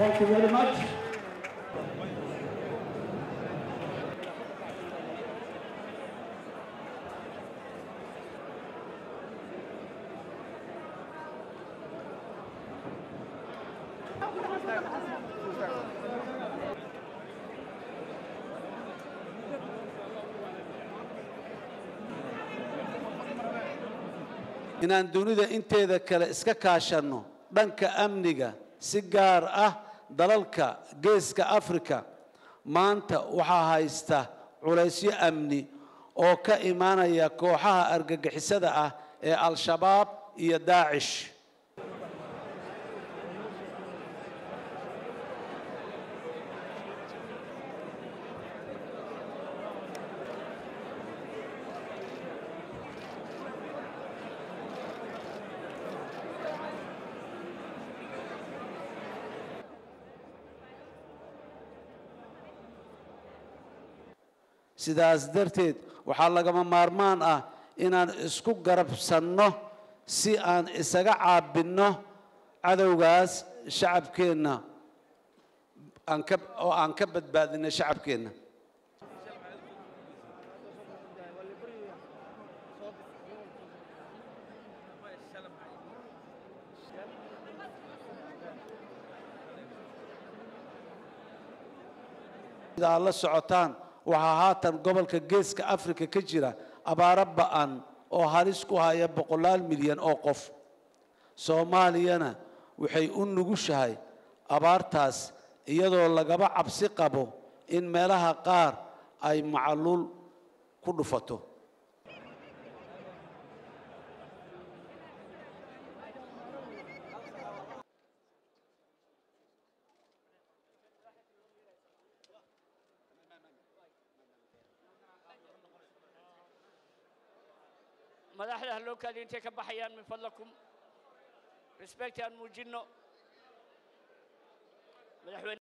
Thank you very much. inaan dunida inteeda kale iska kaashanno dhanka amniga si gaar ah dalalka geeska afrika maanta waxaa haysta culaysyo amni oo ka imaanaya kooxaha argagixisada ah ee al-shabaab iyo daacish sidaas darteed waxaa lagama maarmaan ah inaan isku garabsanno si aan isaga caabinno cadowgaas shacabkeenna aan ka oo aan ka badbaadinno shacabkeenna sida aad la socotaan waxaa haatan gobolka geeska afrika ka jira abaaro ba'an oo halis ku haya boqolaal milyan oo qof soomaaliyana waxay u nugushahay abaartaas iyadoo lagaba cabsi qabo in meelaha qaar ay macaluul ku dhufato madaxda haloo kaadi intay ka baxayaan min fadlakum respect aan muujinno madaxweyne